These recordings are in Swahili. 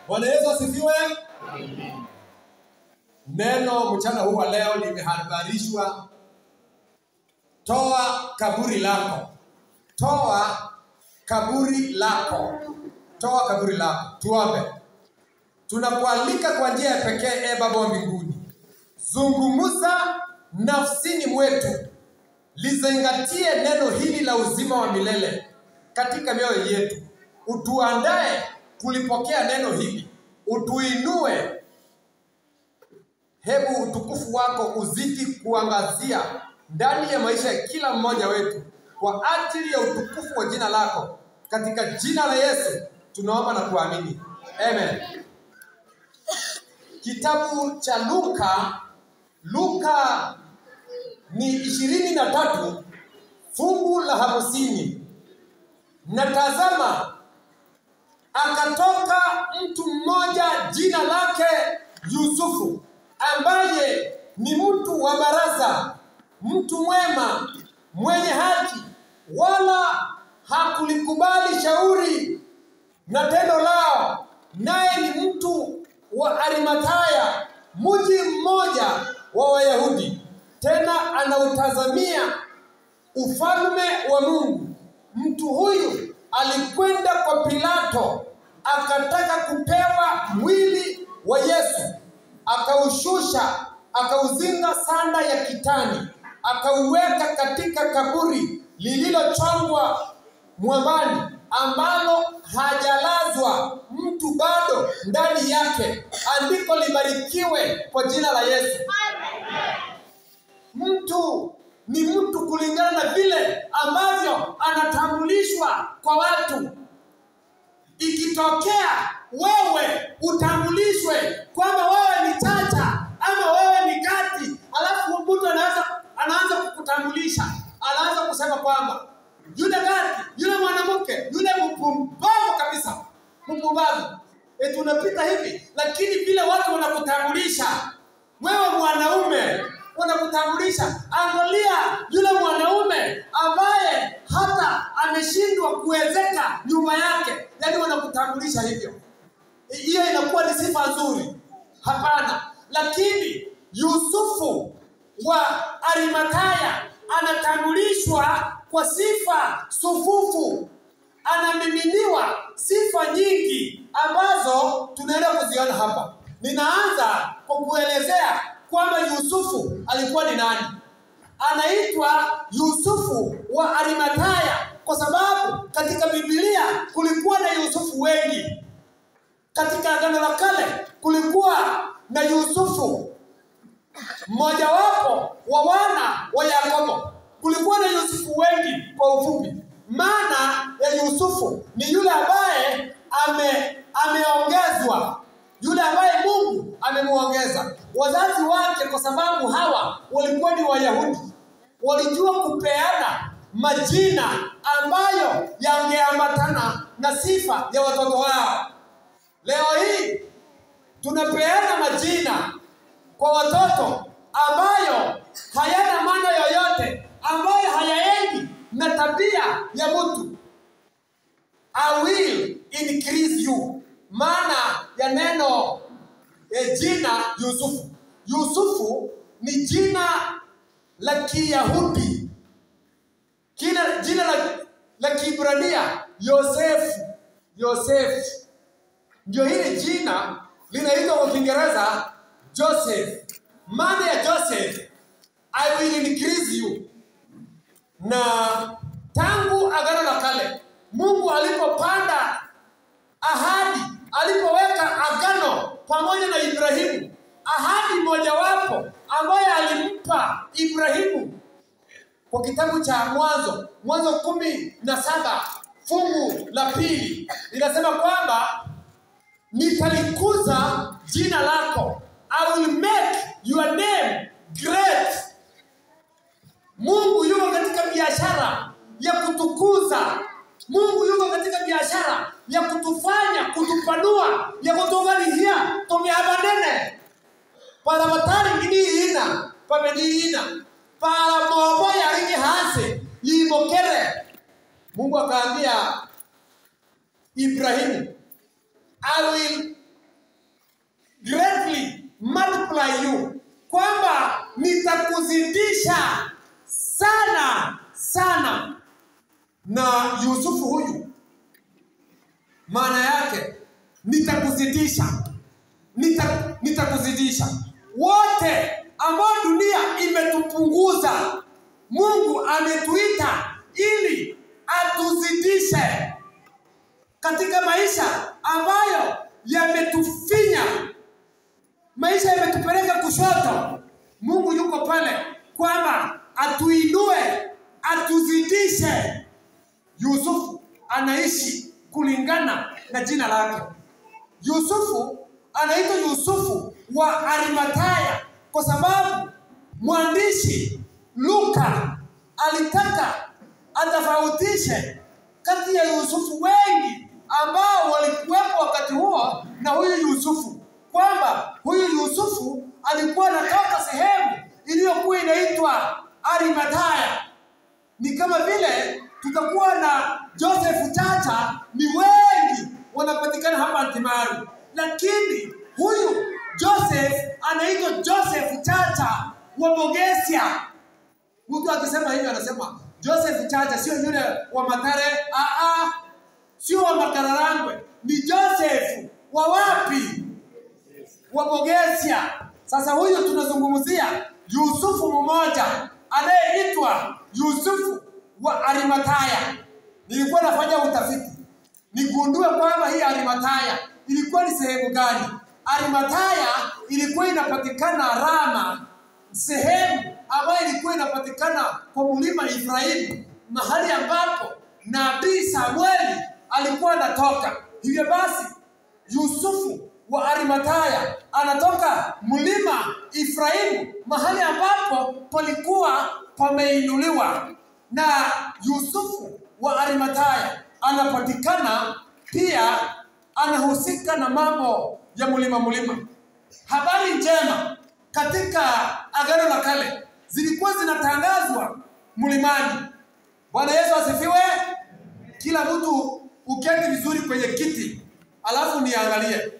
Bwana Yesu asifiwe. Neno mchana huu wa leo limehabarishwa, toa kaburi lako, toa kaburi lako, toa kaburi lako. Tuombe. Tunakualika kwa njia ya pekee, e Baba wa mbinguni, zungumza nafsini mwetu, lizingatie neno hili la uzima wa milele katika mioyo yetu, utuandae kulipokea neno hili, utuinue. Hebu utukufu wako uzidi kuangazia ndani ya maisha ya kila mmoja wetu kwa ajili ya utukufu wa jina lako, katika jina la Yesu tunaomba na kuamini, amen. Kitabu cha Luka, Luka ni ishirini na tatu fungu la hamsini na tazama, akatoka mtu mmoja jina lake Yusufu, ambaye ni mtu wa baraza, mtu mwema, mwenye haki, wala hakulikubali shauri na tendo lao, naye ni mtu wa Arimathaya, mji mmoja wa Wayahudi, tena anautazamia ufalme wa Mungu. Mtu huyu alikwenda kwa Pilato akataka kupewa mwili wa Yesu, akaushusha, akauzinga sanda ya kitani, akauweka katika kaburi lililochongwa mwambani, ambalo hajalazwa mtu bado ndani yake. Andiko libarikiwe kwa jina la Yesu. Mtu ni mtu kulingana na vile ambavyo anatambulishwa kwa watu. Ikitokea wewe utambulishwe kwamba wewe ni Chacha ama wewe ni Gati, alafu mtu anaanza anaanza kukutambulisha, anaanza kusema kwamba yule Gati, yule mwanamke, yule mpumbavu kabisa, mpumbavu. E, tunapita hivi, lakini vile watu wanakutambulisha wewe mwanaume wanakutambulisha. Angalia yule mwanaume ambaye hata ameshindwa kuwezeka nyumba yake, yaani wanakutambulisha hivyo. Hiyo inakuwa ni sifa nzuri? Hapana. Lakini Yusufu wa Arimathaya anatambulishwa kwa sifa sufufu, anamiminiwa sifa nyingi ambazo tunaenda kuziona hapa. Ninaanza kwa kuelezea kwamba Yusufu alikuwa ni nani. Anaitwa Yusufu wa Arimathaya kwa sababu katika Biblia kulikuwa na Yusufu wengi. Katika Agano la Kale kulikuwa na Yusufu mmojawapo wa wana wa Yakobo. Kulikuwa na Yusufu wengi kwa ufupi. Maana ya Yusufu ni yule ambaye ame ameongezwa yule ambaye Mungu amemuongeza. Wazazi wake, kwa sababu hawa walikuwa ni Wayahudi, walijua kupeana majina ambayo yangeambatana na sifa ya watoto wao. Leo hii tunapeana majina kwa watoto ambayo hayana maana yoyote, ambayo hayaendi na tabia ya mtu. I will increase you maana ya neno e, jina Yusufu. Yusufu ni jina la Kiyahudi, kina jina la, la Kiibrania Yosefu. Yosefu ndio hili jina linaitwa kwa Kiingereza Joseph. Maana ya Joseph, I will increase you. Na tangu Agano la Kale Mungu alipopanda ahadi alipoweka agano pamoja na Ibrahimu, ahadi mojawapo ambayo alimpa Ibrahimu kwa kitabu cha Mwanzo, Mwanzo kumi na saba fungu la pili linasema kwamba nitalikuza jina lako, I will make your name great. Mungu yuko katika biashara ya kutukuza Mungu yuko katika biashara ya kutufanya kutupanua ya kutuunganishia tumeabanene para batari ngini ina pameni ina para mobo ya ringi hase yibokere Mungu akaambia Ibrahimu I will multiply you, kwamba nitakuzidisha sana sana. Na Yusufu huyu maana yake nitakuzidisha, nita, nitakuzidisha. Wote ambao dunia imetupunguza, Mungu ametuita ili atuzidishe katika maisha ambayo yametufinya, maisha yametupeleka kushoto. Mungu yuko pale kwamba atuinue, atuzidishe. Yusufu anaishi kulingana na jina lake. Yusufu anaitwa Yusufu wa Arimataya kwa sababu mwandishi Luka alitaka atofautishe kati ya Yusufu wengi ambao walikuwepo wakati huo na huyu Yusufu, kwamba huyu Yusufu alikuwa anatoka sehemu iliyokuwa inaitwa Arimataya. Ni kama vile tutakuwa na Joseph Chacha, ni wengi wanapatikana hapa Antimaru, lakini huyu Joseph anaitwa Joseph Chacha wa Bogesia. Mtu akisema hivyo anasema Joseph Chacha sio yule wa Matare, ah ah, sio wa Makararangwe, ni Joseph wa wapi? Wa Bogesia. Sasa huyu tunazungumzia Yusufu mmoja anayeitwa Yusufu wa Arimataya. Nilikuwa nafanya utafiti nigundue kwamba hii Arimataya ilikuwa ni sehemu gani. Arimataya ilikuwa inapatikana Rama, sehemu ambayo ilikuwa inapatikana kwa mlima Efraimu, mahali ambapo nabii Samueli alikuwa anatoka. Hivyo basi Yusufu wa Arimataya anatoka mlima Efraimu, mahali ambapo palikuwa pameinuliwa, na Yusufu wa Arimataya anapatikana pia, anahusika na mambo ya mlima mlima. Habari njema katika Agano la Kale zilikuwa zinatangazwa mlimani. Bwana Yesu asifiwe. Kila mtu uketi vizuri kwenye kiti, alafu niangalie.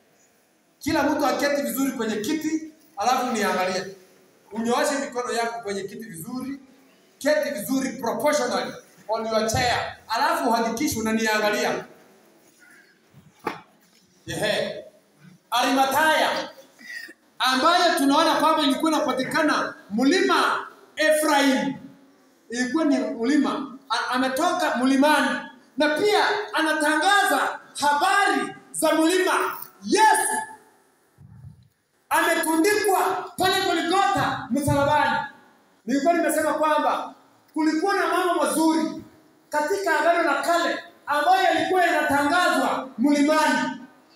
Kila mtu aketi vizuri kwenye kiti, alafu niangalie. Unyooshe mikono yako kwenye kiti vizuri, keti vizuri proportionally on your chair, alafu uhakikishe unaniangalia. Ehe, Arimataya ambayo tunaona kwamba ilikuwa inapatikana mlima Efraim, ilikuwa ni mlima a- ametoka mlimani, na pia anatangaza habari za mlima Yesu ametundikwa pale Golgotha msalabani. Nilikuwa nimesema kwamba kulikuwa na mambo mazuri katika Agano la Kale ambayo yalikuwa yanatangazwa mlimani.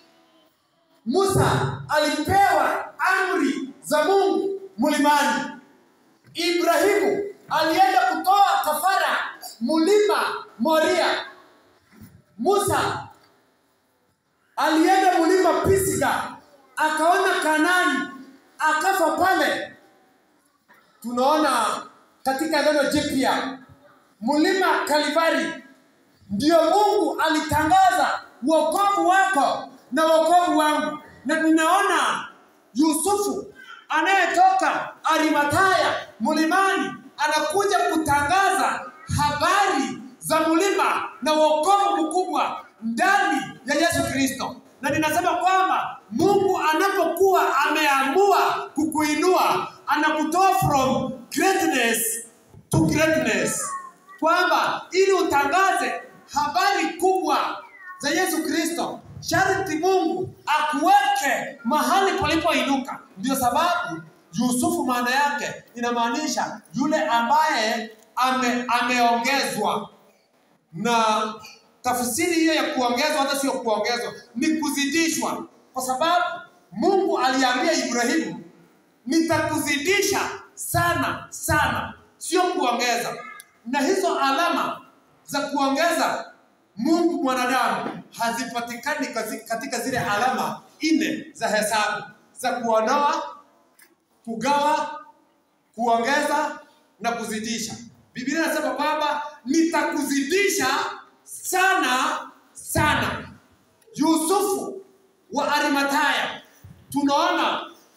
Musa alipewa amri za Mungu mlimani. Ibrahimu alienda kutoa kafara mlima Moria. Musa alienda mlima Pisiga akaona Kanani akafa pale. Tunaona katika Agano Jipya mlima Kalivari ndio Mungu alitangaza wokovu wako na wokovu wangu, na ninaona Yusufu anayetoka Arimataya mlimani anakuja kutangaza habari za mlima na wokovu mkubwa ndani ya Yesu Kristo, na ninasema kwamba Mungu anapokuwa ameamua kukuinua anakutoa from greatness to greatness, kwamba ili utangaze habari kubwa za Yesu Kristo, sharti Mungu akuweke mahali palipoinuka. Ndio sababu Yusufu maana yake inamaanisha yule ambaye ame, ameongezwa na tafsiri hiyo ya kuongezwa hata sio kuongezwa, ni kuzidishwa, kwa sababu Mungu aliambia Ibrahimu, nitakuzidisha sana sana, sio kuongeza. Na hizo alama za kuongeza Mungu mwanadamu hazipatikani kazi- katika zile alama nne za hesabu za kuondoa, kugawa, kuongeza na kuzidisha. Biblia inasema kwamba nitakuzidisha sana sana. Yusufu wa Arimataya, tunaona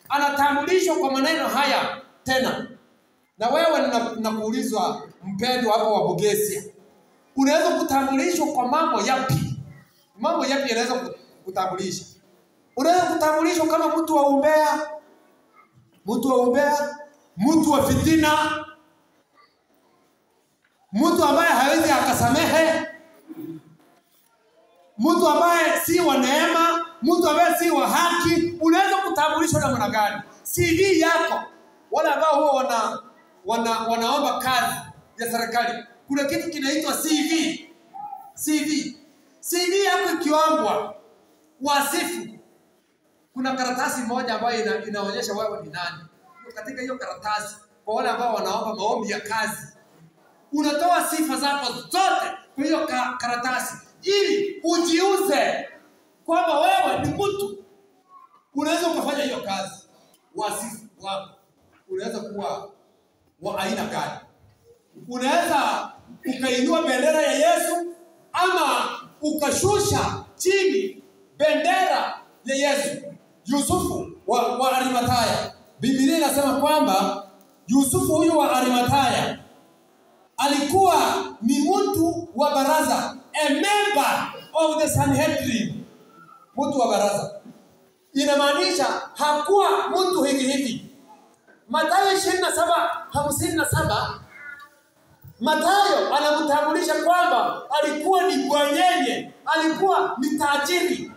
anatambulishwa kwa maneno haya tena. Na wewe nina- ninakuulizwa mpendwa hapo wa Bugesia, unaweza kutambulishwa kwa mambo yapi? Mambo yapi yanaweza ku- kutambulisha? Unaweza kutambulishwa kama mtu wa umbea, mtu wa umbea, mtu wa fitina, mtu ambaye hawezi akasamehe, mtu ambaye si wa neema, mtu ambaye si wa haki. Unaweza kutambulishwa namna gani? CV yako, wale ambao huwa wana, wana, wanaomba kazi ya serikali, kuna kitu kinaitwa CV. CV, CV yako ikiombwa, wasifu kuna karatasi moja ambayo ina, inaonyesha wewe ni nani. Hiyo- Katika hiyo karatasi, kwa wale ambao wanaomba maombi ya kazi, unatoa sifa zako zote kwa hiyo ka, karatasi ili ujiuze kwamba wewe ni mtu unaweza ukafanya hiyo kazi. Wasifu wako unaweza kuwa wa aina gani? Unaweza ukainua bendera ya Yesu ama ukashusha chini bendera ya Yesu. Yusufu wa, wa Arimathaya, Biblia inasema kwamba Yusufu huyu wa Arimathaya alikuwa ni mtu wa baraza, a member of the Sanhedrin, mtu wa baraza. Inamaanisha hakuwa mtu hivi hivi. Mathayo 27 57 Mathayo anamtambulisha kwamba alikuwa ni bwanyenye, alikuwa ni tajiri.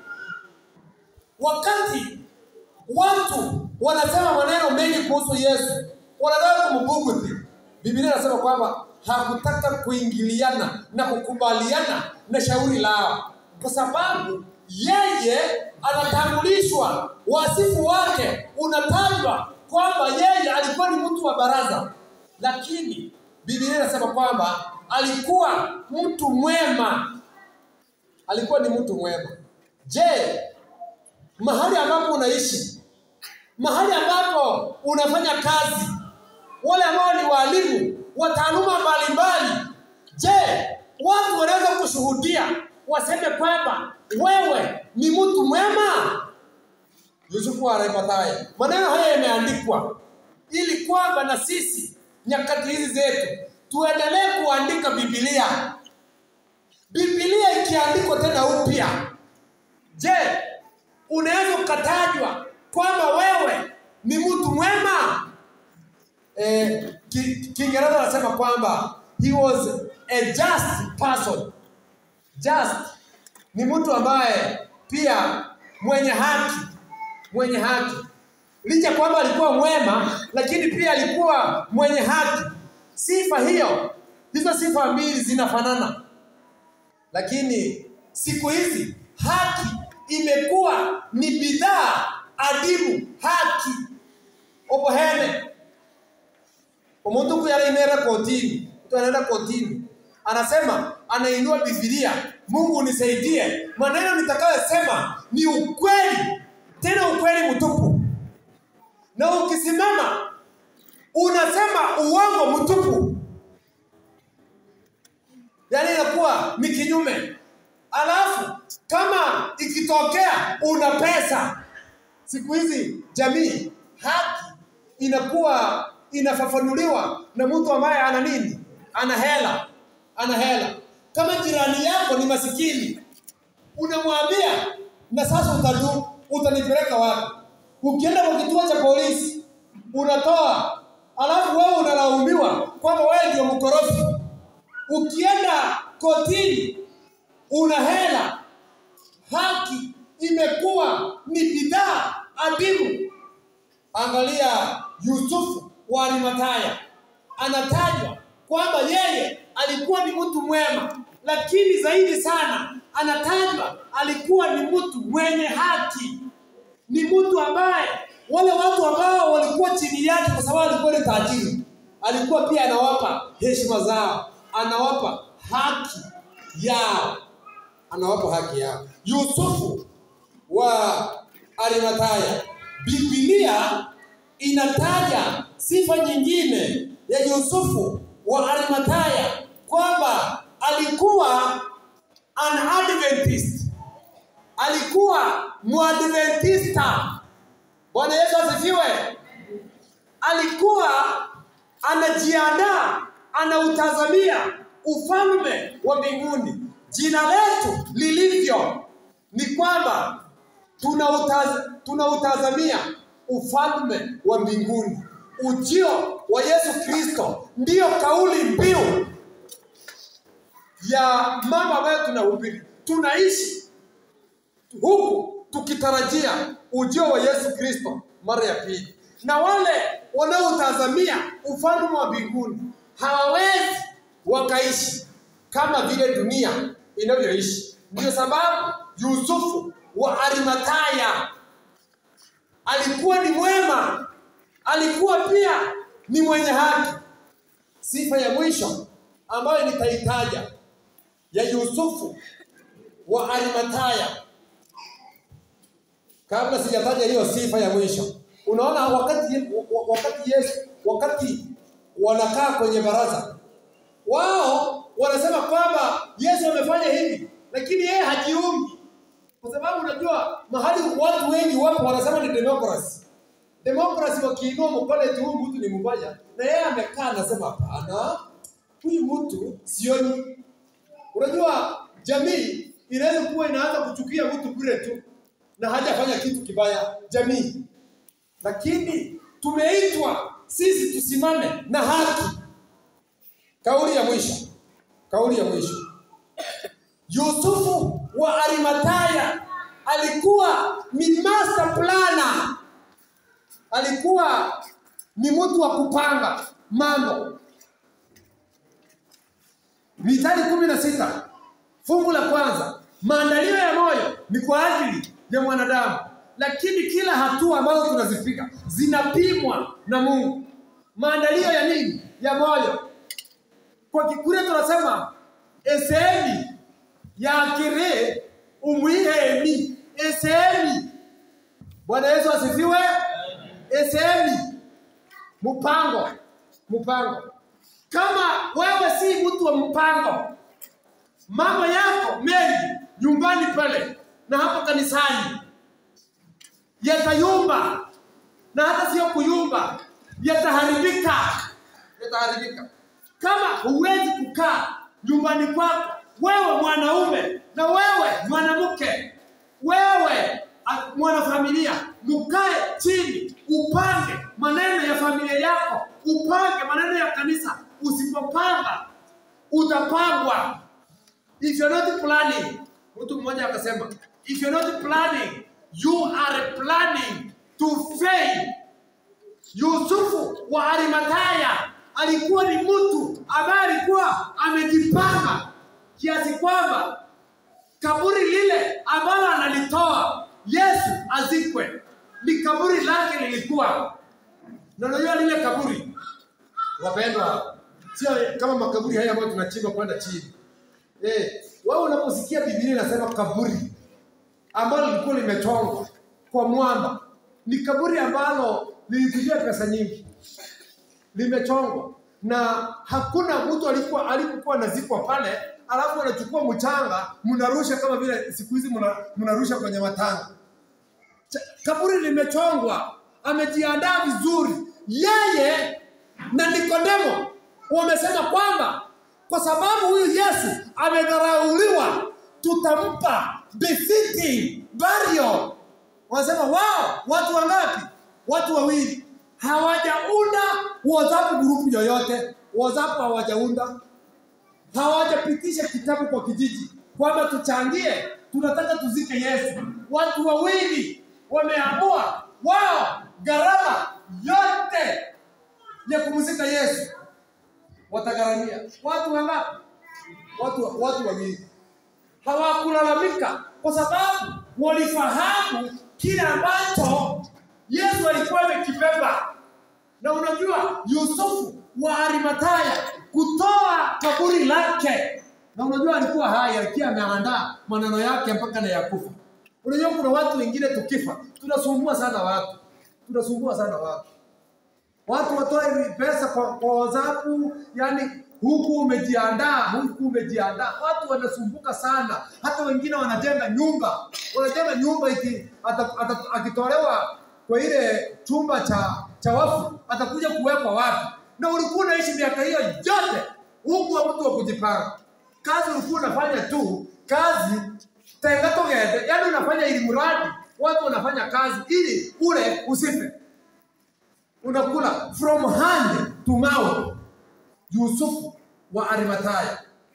Wakati watu wanasema maneno mengi kuhusu Yesu, wanataka kumbughudhi, Biblia inasema kwamba hakutaka kuingiliana na kukubaliana na shauri lao, kwa sababu yeye anatambulishwa, wasifu wake unatajwa kwamba yeye alikuwa ni mtu wa baraza, lakini Biblia inasema kwamba alikuwa mtu mwema, alikuwa ni mtu mwema. Je, mahali ambapo unaishi, mahali ambapo unafanya kazi, wale ambao ni walimu wa taaluma mbalimbali, je, watu wanaweza kushuhudia waseme kwamba wewe ni mtu mwema? Yusufu wa Arimathaya. Maneno haya yameandikwa ili kwamba na sisi nyakati hizi zetu tuendelee kuandika Biblia. Biblia ikiandikwa tena upya, je, unaweza ukatajwa kwamba wewe ni mtu mwema? Eh, Ki- Kiingereza anasema kwamba he was a just person. Just ni mtu ambaye pia mwenye haki, mwenye haki. Licha kwamba alikuwa mwema, lakini pia alikuwa mwenye haki. Sifa hiyo, hizo sifa mbili zinafanana, lakini siku hizi haki imekuwa ni bidhaa adimu. Haki obohene umuntu huku yarainera kotini, mtu anaenda kotini, anasema anainua Biblia, Mungu nisaidie, maneno nitakayosema ni ukweli, tena ukweli mtupu. Na ukisimama unasema uongo mtupu, yaani inakuwa ni kinyume. Alafu kama ikitokea una pesa, siku hizi jamii haki inakuwa inafafanuliwa na mtu ambaye ana nini, ana hela, ana hela. Kama jirani yako ni masikini, unamwambia na sasa utadu, utanipeleka wapi? Ukienda kwa kituo cha polisi unatoa, alafu wewe unalaumiwa kwamba wewe ndio mkorofi. Ukienda kotini una hela. Haki imekuwa ni bidhaa adimu. Angalia Yusufu wa Arimathaya, anatajwa kwamba yeye alikuwa ni mtu mwema, lakini zaidi sana anatajwa alikuwa ni mtu mwenye haki, ni mtu ambaye wale watu ambao walikuwa chini yake, kwa sababu alikuwa ni tajiri, alikuwa pia anawapa heshima zao, anawapa haki yao, anawapa haki yao. Yusufu wa Arimathaya, Biblia inataja sifa nyingine ya Yusufu wa Arimathaya kwamba alikuwa an Adventist, alikuwa mwadventista. Bwana Yesu asifiwe. Alikuwa anajiandaa, anautazamia ufalme wa mbinguni. Jina letu lilivyo ni kwamba tunautaz, tunautazamia ufalme wa mbinguni. Ujio wa Yesu Kristo ndiyo kauli mbiu ya mambo ambayo tunahubiri. Tunaishi huku tukitarajia ujio wa Yesu Kristo mara ya pili, na wale wanaotazamia ufalme wa mbinguni hawawezi wakaishi kama vile dunia inavyoishi. Ndio sababu Yusufu wa Arimataya alikuwa ni mwema, alikuwa pia ni mwenye haki. Sifa ya mwisho ambayo nitaitaja ya Yusufu wa Arimataya, kabla sijataja hiyo sifa ya mwisho. Unaona, wakati wakati Yesu, wakati wanakaa kwenye baraza, wao wanasema kwamba Yesu amefanya hivi, lakini yeye hajiungi, kwa sababu unajua mahali watu wengi wapo wanasema ni democracy. Democracy wakiinua mkono eti huyu mtu ni mbaya, na yeye amekaa anasema hapana, huyu mtu sioni. Unajua jamii inaweza kuwa inaanza kuchukia mtu bure tu na hajafanya kitu kibaya jamii, lakini tumeitwa sisi tusimame na haki. Kauli ya mwisho, kauli ya mwisho. Yusufu wa Arimataya alikuwa ni master planner, alikuwa ni mtu wa kupanga mambo. Mithali kumi na sita fungu la kwanza, maandalio ya moyo ni kwa ajili ya mwanadamu, lakini kila hatua ambazo tunazipiga zinapimwa na Mungu. Maandalio ya nini? Ya moyo. Kwa Kikuria tunasema esemi yakire umwiheni esemi. Bwana Yesu asifiwe. Esemi, mpango, mpango. Kama wewe si mtu wa mpango, mambo yako mengi nyumbani pale na hapo kanisani yatayumba, na hata sio kuyumba, yataharibika, yataharibika kama huwezi kukaa nyumbani kwako, wewe mwanaume na wewe mwanamke, wewe a- mwanafamilia, mkae chini, upange maneno ya familia yako, upange maneno ya kanisa. Usipopanga utapangwa. If you're not planning, mtu mmoja akasema, if you're not planning, you are planning to fail. Yusufu wa Arimataya alikuwa ni mtu ambaye alikuwa amejipanga kiasi kwamba kaburi lile ambalo analitoa Yesu azikwe ni kaburi lake lilikuwa. Na unajua lile kaburi, wapendwa, sio kama makaburi haya ambayo tunachimba kwenda chini. Eh, wewe unaposikia Biblia inasema kaburi ambalo lilikuwa limechongwa kwa mwamba, ni kaburi ambalo lilitumia pesa nyingi, limechongwa na hakuna mtu alikuwa alikuwa anazikwa pale, alafu anachukua mchanga mnarusha kama vile siku hizi mna- mnarusha kwenye matanga. Cha- Kaburi limechongwa, amejiandaa vizuri. Yeye na Nikodemo wamesema kwamba kwa sababu huyu Yesu amedharauliwa, tutampa befitting burial. Wanasema wao, watu wangapi? Watu wawili hawajaunda WhatsApp group yoyote. WhatsApp hawajaunda, hawajapitisha kitabu kwa kijiji kwamba tuchangie, tunataka tuzike Yesu. Watu wawili wameamua wao gharama yote ya kumzika Yesu watagharamia. Watu wangapi? Watu, watu wawili hawakulalamika kwa sababu walifahamu kile ambacho Yesu alikuwa amekibeba. Na unajua Yusufu wa Arimataya kutoa kaburi lake, na unajua alikuwa hai, alikuwa ameandaa maneno yake mpaka na yakufa. Unajua kuna watu wengine tukifa tunasumbua sana watu, tunasumbua sana watu watu watoe pesa kwa, kwa WhatsApp, yani huku umejiandaa, huku umejiandaa. Watu wanasumbuka sana, hata wengine wanajenga nyumba, wanajenga nyumba iki ata, ata, akitolewa kwa ile chumba cha cha wafu atakuja kuwekwa wapi? Na ulikuwa unaishi miaka hiyo yote huku wa mtu wa kujipanga. Kazi ulikuwa unafanya tu kazi tenga togete, yaani unafanya ili mradi watu wanafanya kazi ili ule usife. Unakula from hand to mouth. Yusufu wa Arimathaya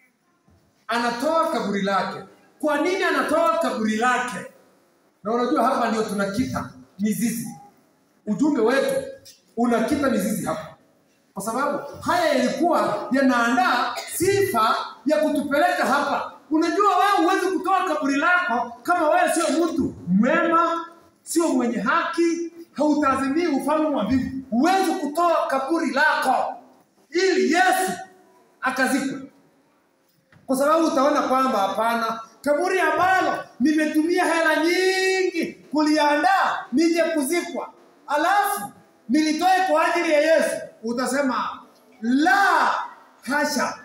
anatoa kaburi lake. Kwa nini anatoa kaburi lake? Na unajua hapa ndio tunakita mizizi. Ujumbe wetu unakita mizizi hapa, kwa sababu haya yalikuwa yanaandaa sifa ya kutupeleka hapa. Unajua wewe huwezi kutoa kaburi lako kama wewe sio mtu mwema, sio mwenye haki, hautazimii ufalme wa mbingu. Huwezi kutoa kaburi lako ili Yesu akazikwe kwa sababu utaona kwamba hapana, kaburi ambalo nimetumia hela nyingi kuliandaa nije kuzikwa, alafu nilitoe kwa ajili ya Yesu, utasema la hasha.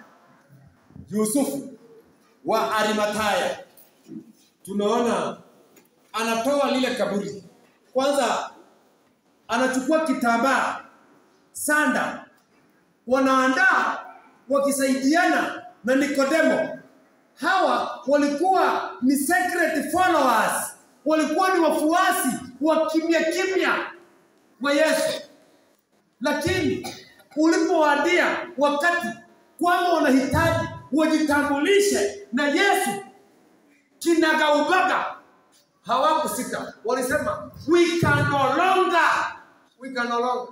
Yusufu wa Arimathaya tunaona anatoa lile kaburi. Kwanza anachukua kitambaa, sanda, wanaandaa wakisaidiana na Nikodemo. Hawa walikuwa ni secret followers, walikuwa ni wafuasi wa kimya kimya wa Yesu, lakini ulipowadia wakati kwamba wanahitaji wajitambulishe na Yesu kinagaubaga, hawakusita, walisema we can no longer, we can no longer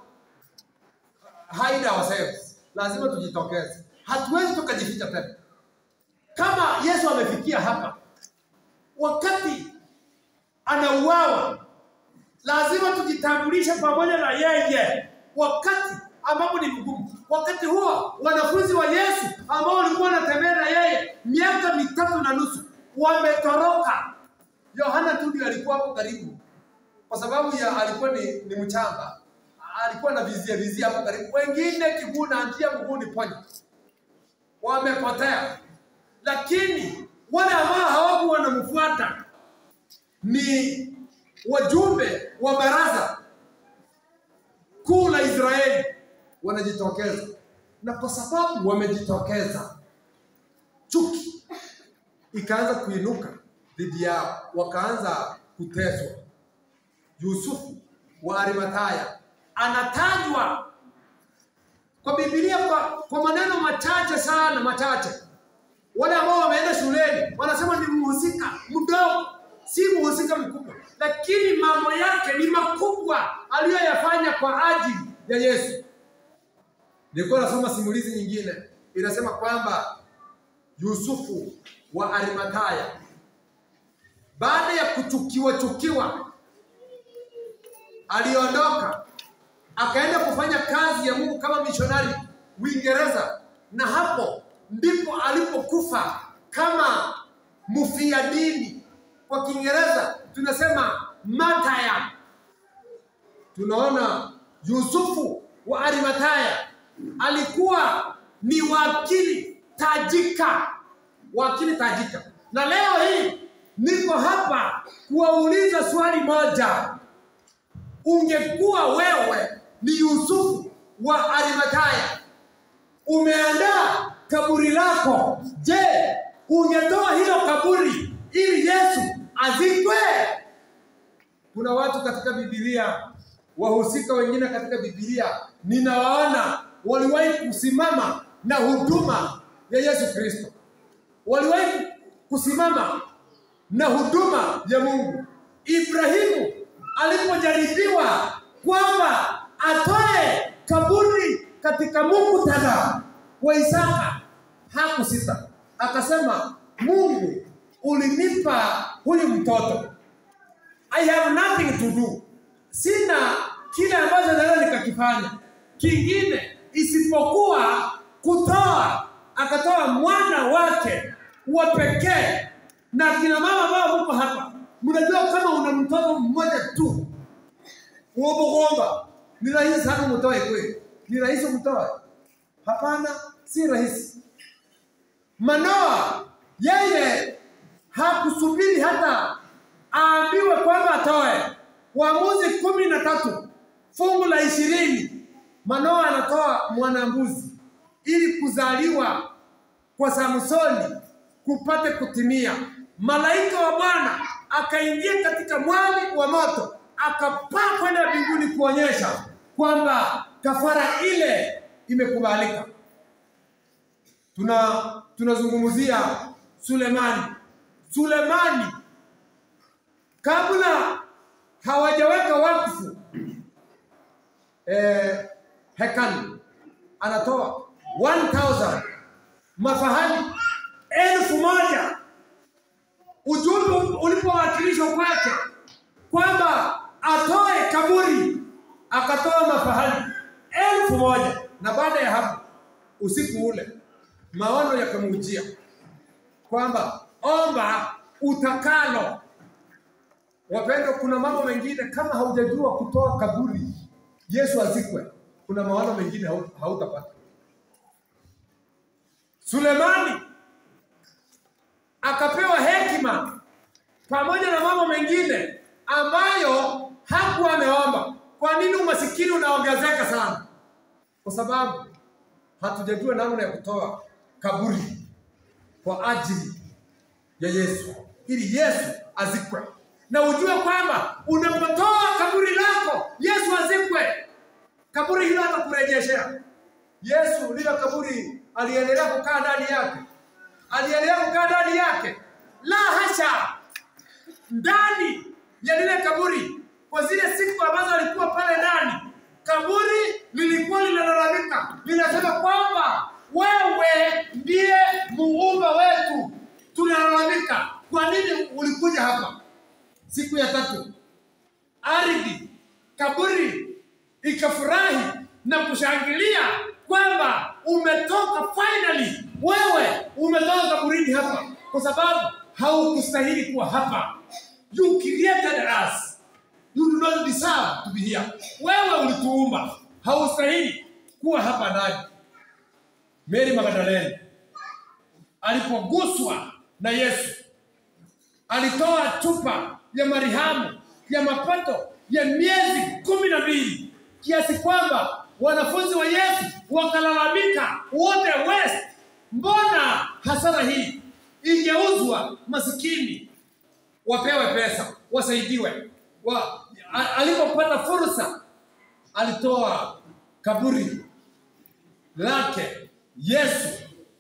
hide ourselves, lazima tujitokeze hatuwezi tukajificha tena. Kama Yesu amefikia hapa, wakati anauawa, lazima tujitambulishe pamoja na yeye, wakati ambapo ni mgumu. Wakati huo wanafunzi wa Yesu ambao walikuwa wanatembea na yeye miaka mitatu na nusu wametoroka. Yohana tu ndio alikuwa hapo karibu, kwa sababu ya alikuwa ni, ni mchanga, alikuwa na vizia vizia hapo karibu, wengine kiguu na njia mguu ni ponya wamepotea, lakini wale ambao hawaku wanamfuata ni wajumbe wa baraza kuu la Israeli wanajitokeza, na kwa sababu wamejitokeza, chuki ikaanza kuinuka dhidi yao, wakaanza kuteswa. Yusufu wa Arimathaya anatajwa kwa Biblia kwa, kwa maneno machache sana machache. Wale ambao wameenda shuleni wanasema ni mhusika mdogo, si mhusika mkubwa, lakini mambo yake ni makubwa aliyoyafanya kwa ajili ya Yesu. Nilikuwa nasoma simulizi nyingine inasema kwamba Yusufu wa Arimathaya baada ya kuchukiwa chukiwa aliondoka akaenda kufanya kazi ya Mungu kama mishonari Uingereza, na hapo ndipo alipokufa kama mfia dini. Kwa Kiingereza tunasema martyr. Tunaona Yusufu wa Arimathaya alikuwa ni wakili tajika, wakili tajika, na leo hii niko hapa kuwauliza swali moja. Ungekuwa wewe ni Yusufu wa Arimathaya, umeandaa kaburi lako, je, ungetoa hilo kaburi ili Yesu azikwe? Kuna watu katika Biblia, wahusika wengine katika Biblia ninawaona waliwahi kusimama na huduma ya Yesu Kristo, waliwahi kusimama na huduma ya Mungu. Ibrahimu alipojaribiwa kwamba atoe kaburi katika muktadha wa Isaka, hakusita, akasema, Mungu ulinipa huyu mtoto, I have nothing to do, sina kile ambacho naweza nikakifanya kingine isipokuwa kutoa. Akatoa mwana wake wa pekee. Na kina mama ambao mko hapa, mnajua kama una mtoto mmoja tu kuomba ni rahisi sana umtoe kweli? Ni rahisi umtoe? Hapana, si rahisi. Manoa yeye hakusubiri hata aambiwe kwamba atoe. Waamuzi kumi na tatu fungu la ishirini Manoa anatoa mwanambuzi ili kuzaliwa kwa Samsoni kupate kutimia. Malaika wa Bwana akaingia katika mwali wa moto, akapaa kwenda mbinguni kuonyesha kwamba kafara ile imekubalika. Tuna tunazungumzia Sulemani. Sulemani kabla hawajaweka wakfu eh, hekalu anatoa 1000 mafahali elfu moja ujumbe ulipowakilishwa kwake kwamba atoe kaburi, akatoa mafahali elfu moja na baada ya hapo usiku ule maono yakamujia kwamba omba utakalo. Wapendwa, kuna mambo mengine kama haujajua kutoa kaburi Yesu azikwe, kuna maono mengine hau- hautapata. Sulemani akapewa hekima pamoja na mambo mengine ambayo hakuwa ameomba. Kwa nini umasikini unaongezeka sana? Kwa sababu hatujajua namna ya kutoa kaburi kwa ajili ya Yesu, ili Yesu azikwe. Na ujue kwamba unapotoa kaburi lako Yesu azikwe, kaburi hilo atakurejeshea. Yesu lile kaburi aliendelea kukaa ndani yake, aliendelea kukaa ndani yake. La hasha, ndani ya lile kaburi, kwa zile siku ambazo alikuwa pale ndani, kaburi lilikuwa linalalamika, linasema kwamba wewe ndiye muumba wetu, tunalalamika, kwa nini ulikuja hapa? Siku ya tatu ardhi, kaburi ikafurahi na kushangilia kwamba umetoka finally, wewe umetoka kaburini hapa, kwa sababu haukustahili kuwa hapa. You created us, you do not deserve to be here. Wewe ulituumba, haustahili kuwa hapa ndani. Mary Magdalene alipoguswa na Yesu alitoa chupa ya marihamu ya mapato ya miezi kumi na mbili kiasi kwamba wanafunzi wa Yesu wakalalamika wote West, mbona hasara hii ingeuzwa masikini wapewe pesa wasaidiwe. Wa, a- alipopata fursa alitoa kaburi lake Yesu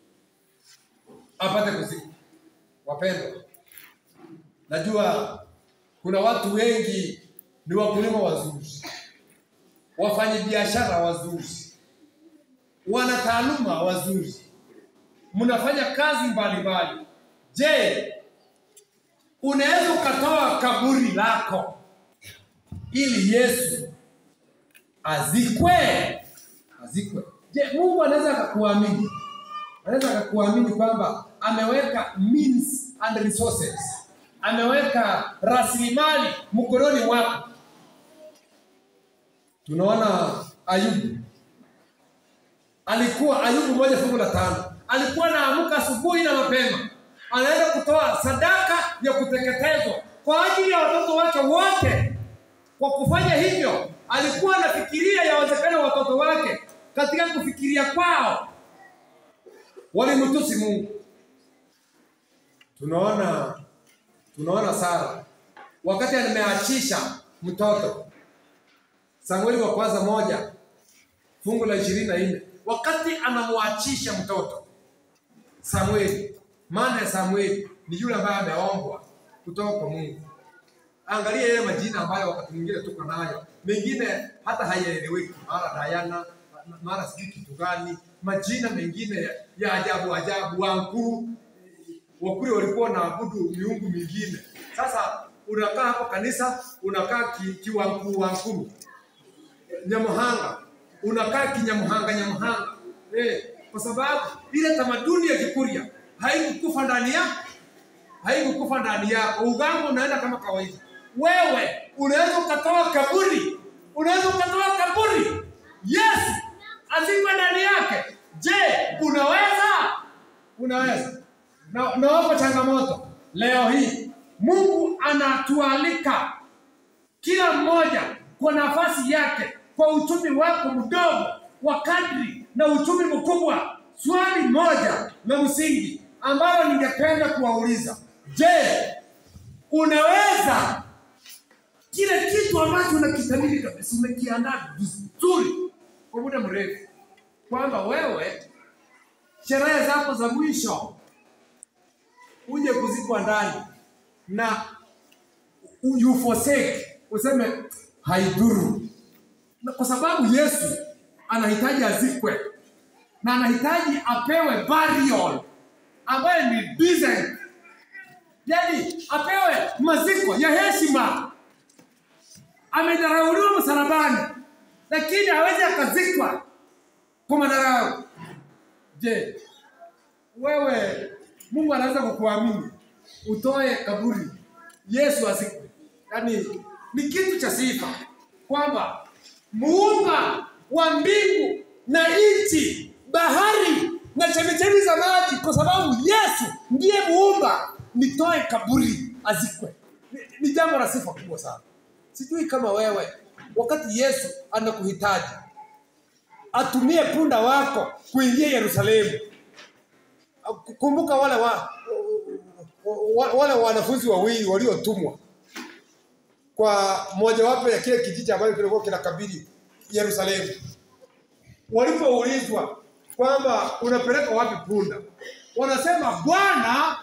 apate kuzikwa. Wapendwa, najua kuna watu wengi ni wakulima wazuri, wafanyabiashara wazuri, wana taaluma wazuri, mnafanya kazi mbalimbali. Je, unaweza ukatoa kaburi lako ili Yesu azikwe? Azikwe. Je, Mungu anaweza akakuamini? Anaweza akakuamini kwamba ameweka means and resources, ameweka rasilimali mkononi mwako. Tunaona Ayubu alikuwa Ayubu moja fungu la tano alikuwa anaamka asubuhi na mapema, anaenda kutoa sadaka ya kuteketezwa kwa ajili ya watoto wake wote. Kwa kufanya hivyo, alikuwa anafikiria yawezekana watoto wake, katika kufikiria kwao walimtusi Mungu. Tunaona tunaona Sara wakati ameachisha mtoto, Samueli wa kwanza moja fungu la ishirini na nne wakati anamwachisha mtoto Samueli, maana ya Samueli ni yule ambaye ameombwa kutoka kwa Mungu. Angalia yale majina ambayo wakati mwingine tuko nayo, mengine hata hayaeleweki, mara Diana, mara sijui kitu gani, majina mengine ya, ya ajabu ajabu, Wankuru. Wakuri walikuwa wanaabudu miungu mingine. Sasa unakaa hapo kanisa, unakaa ki, kiwankuru wankuru, Nyamuhanga, unakaa kinyamuhanga nyamuhanga eh, kwa sababu ile tamaduni ya Kikuria haikukufa ndani ya haikukufa ndani yako. Uganga unaenda kama kawaida. Wewe unaweza ukatoa kaburi, unaweza ukatoa kaburi, Yesu azikwe ndani yake. Je, unaweza? Unaweza. Na nawapa changamoto leo hii, Mungu anatualika kila mmoja kwa nafasi yake, kwa uchumi wako mdogo wa kadri na uchumi mkubwa. Swali moja la msingi ambalo ningependa kuwauliza, je, unaweza kile kitu ambacho unakitamini kabisa, umekiandaa vizuri kwa muda mrefu, kwamba wewe sherehe zako za mwisho uje kuzikwa ndani na u- you forsake, useme haidhuru, Na kwa sababu Yesu anahitaji azikwe na anahitaji apewe burial ambayo ni decent, yani apewe maziko ya heshima. Amedharauliwa msalabani, lakini hawezi akazikwa kwa madharau. Je, wewe Mungu anaweza kukuamini utoe kaburi Yesu azikwe? Yaani ni kitu cha sifa kwamba muumba wa mbingu na nchi, bahari na chemichemi za maji, kwa sababu Yesu ndiye muumba, nitoe kaburi azikwe. Ni, ni jambo la sifa kubwa sana. Sijui kama wewe wakati Yesu anakuhitaji atumie punda wako kuingia Yerusalemu. Kumbuka wale wa, wa, wale wanafunzi wawili waliotumwa kwa mojawapo ya kile kijiji ambacho kilikuwa kinakabili Yerusalemu, walipoulizwa kwamba unapeleka wapi punda, wanasema Bwana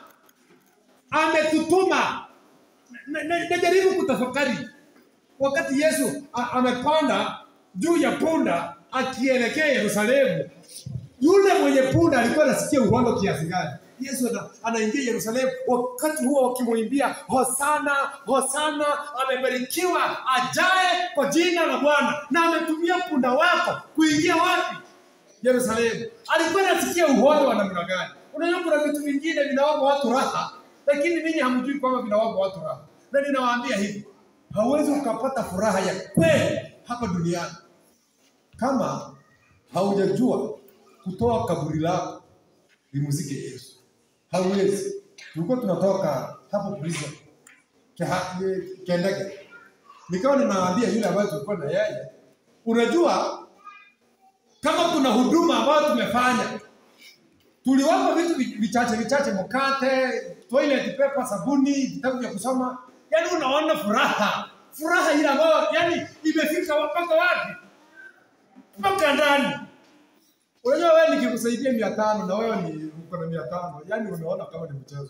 ametutuma. Na- na- Najaribu kutafakari wakati Yesu a- amepanda juu ya punda akielekea Yerusalemu, yule mwenye punda alikuwa anasikia uhondo kiasi gani? Yesu ana- anaingia Yerusalemu, wakati huo wakimwimbia hosana, hosana, amebarikiwa ajaye kwa jina la Bwana, na ametumia punda wako kuingia wapi? Yerusalemu. Alikuwa anasikia uhondo wa namna gani? Unajua kuna vitu vingine vinawapa watu raha, lakini ninyi hamjui kwamba vinawapa watu raha, na ninawaambia hivi, hauwezi ukapata furaha ya kweli hapa duniani kama haujajua kutoa kaburi lako limuzike Yesu. Hauwezi. Tulikuwa tunatoka hapo prison Keha- Kendege, nikawa ninawaambia yule ambaye tulikuwa na yeye, unajua kama kuna huduma ambayo tumefanya, tuliwapa vitu vi- vichache vichache, mkate, toilet paper, sabuni, vitabu vya kusoma, yaani unaona furaha, furaha ile ambayo yani imefika mpaka wapi? Mpaka ndani. Unajua wewe nikikusaidia mia tano na wewe ni uko na mia tano, yani unaona kama ni mchezo.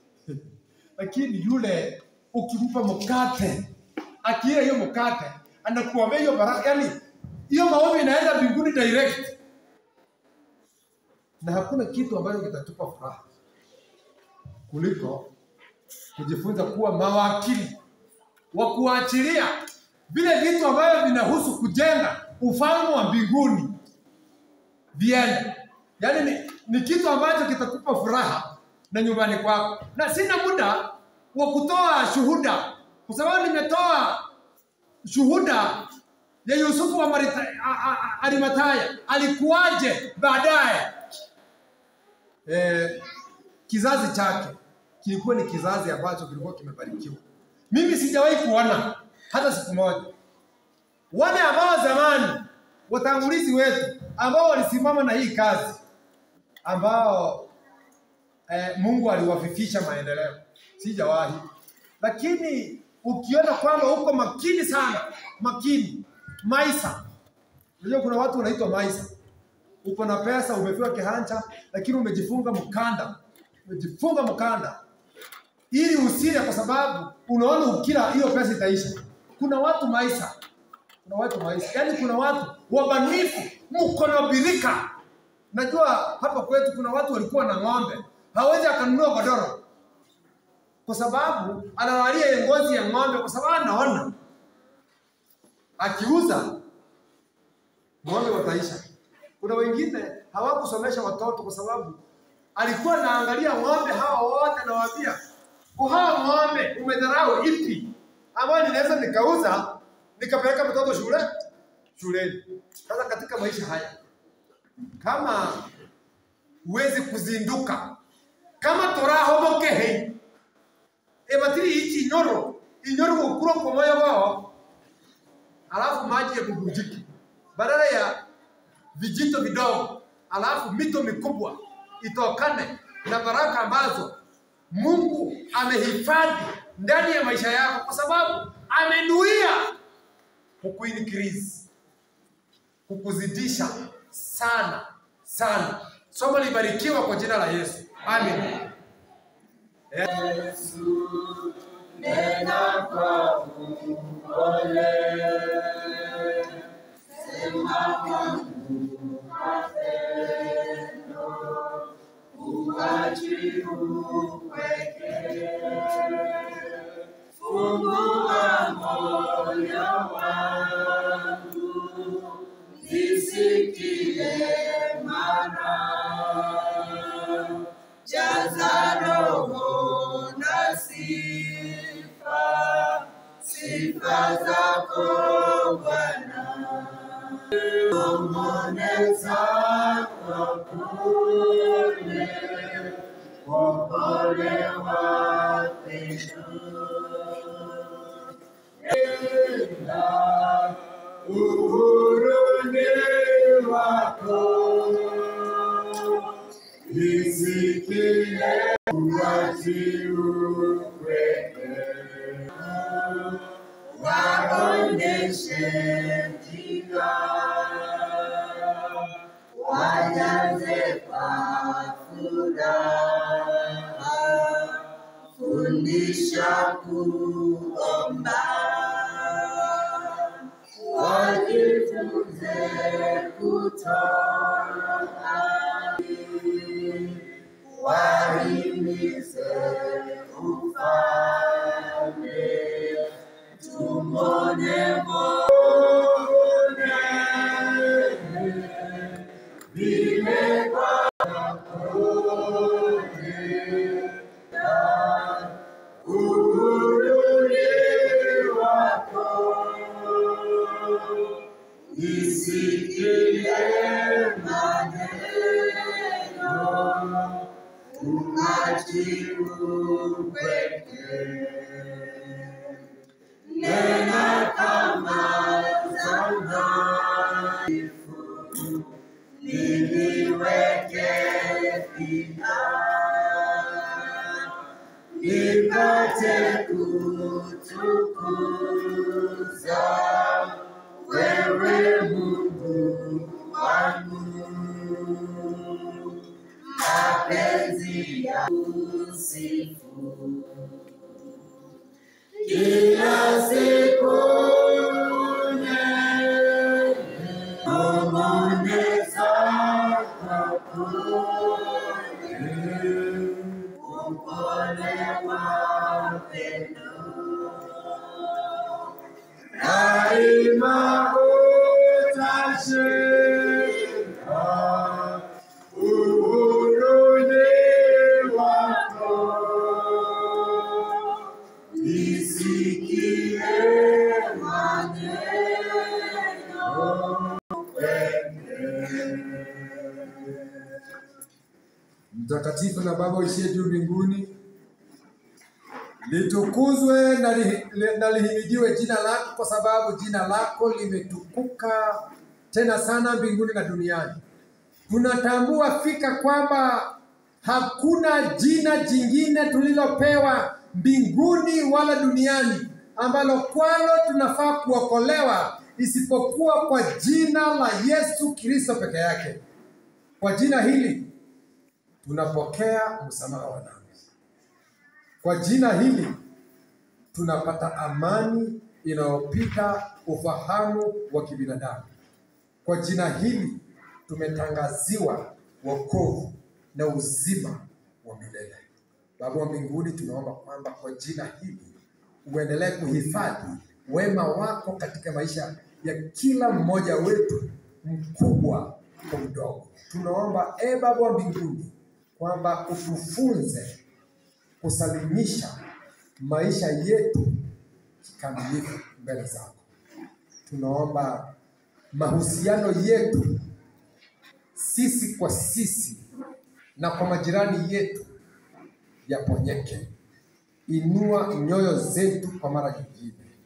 Lakini yule ukimpa mkate, akila hiyo mkate, anakuombea hiyo baraka, yani hiyo maombi inaenda mbinguni direct, na hakuna kitu ambacho kitatupa furaha kuliko kujifunza kuwa mawakili wa kuachilia vile vitu ambavyo vinahusu kujenga ufalme wa mbinguni viende. Yaani ni, ni kitu ambacho kitakupa furaha na nyumbani kwako, na sina muda wa kutoa shuhuda, kwa sababu nimetoa shuhuda ya Yusufu wa Marita- a- a- a- Arimataya alikuwaje baadaye. Eh, kizazi chake kilikuwa ni kizazi ambacho kilikuwa kimebarikiwa. Mimi sijawahi kuona hata siku moja wale ambao zamani watangulizi wetu ambao walisimama na hii kazi ambao eh, Mungu aliwafifisha maendeleo, sijawahi. Lakini ukiona kwamba uko makini sana, makini maisa, unajua kuna watu wanaitwa maisa, uko na pesa, umepewa kihanja, lakini umejifunga mkanda, umejifunga mkanda ili usile, kwa sababu unaona ukila hiyo pesa itaisha. Kuna watu maisa kuna watu maisha, yaani kuna watu wabanifu, mko na birika. Najua hapa kwetu kuna watu walikuwa na ng'ombe, hawezi akanunua godoro kwa sababu analalia ile ngozi ya ng'ombe, kwa sababu anaona akiuza ng'ombe wataisha. Kuna wengine hawakusomesha watoto kwa sababu alikuwa anaangalia ng'ombe hawa wote, nawaambia kwa hawa ng'ombe umedharau ipi ambayo ninaweza nikauza nikapeleka mtoto shule shuleni. Sasa katika maisha haya, kama huwezi kuzinduka kama torahomokehe ebatiri ichi inyoro inyoro gukura kwa moyo wao alafu maji yabubujiki, badala ya vijito vidogo, alafu mito mikubwa itokane na baraka ambazo Mungu amehifadhi ndani ya maisha yako, kwa sababu amenuia kukuincrease, kukuzidisha sana sana. Somo libarikiwa kwa jina la Yesu, amen. Nena kwa upole, sema kwangu mapendo, uachi upweke. Fungua moyo wangu, nisikie mara jaza roho na sifa, sifa zako Bwana. Nong'oneza kwa pole, kwa upole wa pendo. Enda uhuruni wako nisikie uwazi upweke, waonyeshe njia, wajaze kwa furaha, fundisha kuomba, wajifunze kutoa wahimize ufalme, tumone Bwana vile kwako uhuruni wako nisikie maneno umajibu peke nena kama zamani niliweke pia nipate kutukuza wewe Mungu wangu mapenzi ya usifu kila siku nong'oneza kwa pole, upole wa pendo daima utashinda uhuruni wako nisikie maneno Mtakatifu na Baba uishie juu mbinguni, litukuzwe na, li, li, na lihimidiwe jina lako, kwa sababu jina lako limetukuka tena sana mbinguni na duniani. Tunatambua fika kwamba hakuna jina jingine tulilopewa mbinguni wala duniani ambalo kwalo tunafaa kuokolewa isipokuwa kwa jina la Yesu Kristo peke yake. Kwa jina hili tunapokea msamaha wa dhambi. Kwa jina hili tunapata amani inayopita ufahamu wa kibinadamu. Kwa jina hili tumetangaziwa wokovu na uzima wa milele. Baba wa mbinguni, tunaomba kwamba kwa jina hili uendelee kuhifadhi wema wako katika maisha ya kila mmoja wetu, mkubwa kwa mdogo. Tunaomba e Baba wa mbinguni kwamba utufunze kusalimisha maisha yetu kikamilifu mbele zako. Tunaomba mahusiano yetu sisi kwa sisi na kwa majirani yetu yaponyeke. Inua nyoyo zetu kwa mara nyingine,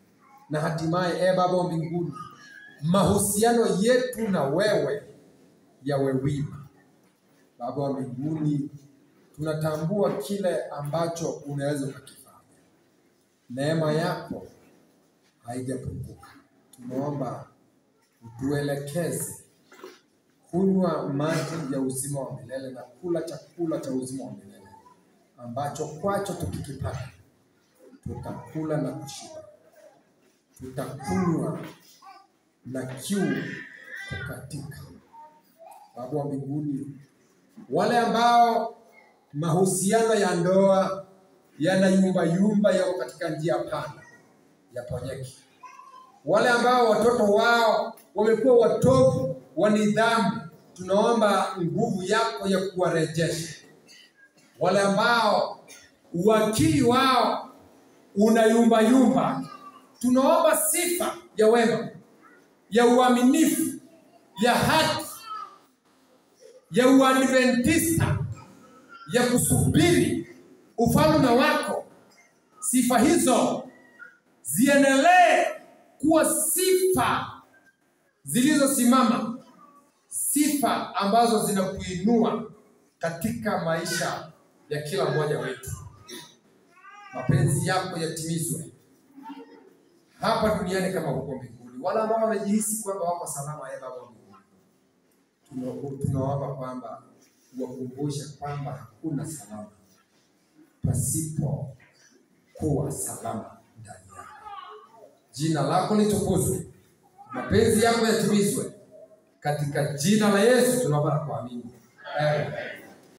na hatimaye, e Baba wa mbinguni, mahusiano yetu na wewe yawe wima. Baba wa mbinguni, tunatambua kile ambacho unaweza ukakifanya. Neema yako haijapunguka. Tunaomba utuelekeze kunywa maji ya uzima wa milele na kula chakula cha uzima wa milele ambacho kwacho tukikipata tutakula na kushiba, tutakunywa na kiu kukatika. Baba wa mbinguni, wale ambao mahusiano ya ndoa yana yumba yumba, yako katika njia panda, yaponyeke. Wale ambao watoto wao wamekuwa watovu wa nidhamu, tunaomba nguvu yako ya kuwarejesha. Wale ambao uwakili wao una yumba yumba, tunaomba sifa ya wema, ya uaminifu, ya haki, ya uadventista, ya kusubiri ufalme wako. Sifa hizo ziendelee kuwa sifa zilizosimama, sifa ambazo zinakuinua katika maisha ya kila mmoja wetu. Mapenzi yako yatimizwe hapa duniani kama huko mbinguni. Wale ambao wamejihisi kwamba wako salama, ee Baba wa mbinguni, tuna- tunaomba kwamba wakumbushe kwamba hakuna salama pasipo kuwa salama ndani yako. Jina lako litukuzwe, mapenzi yako yatimizwe, katika jina la Yesu tunaomba na kuamini, amen.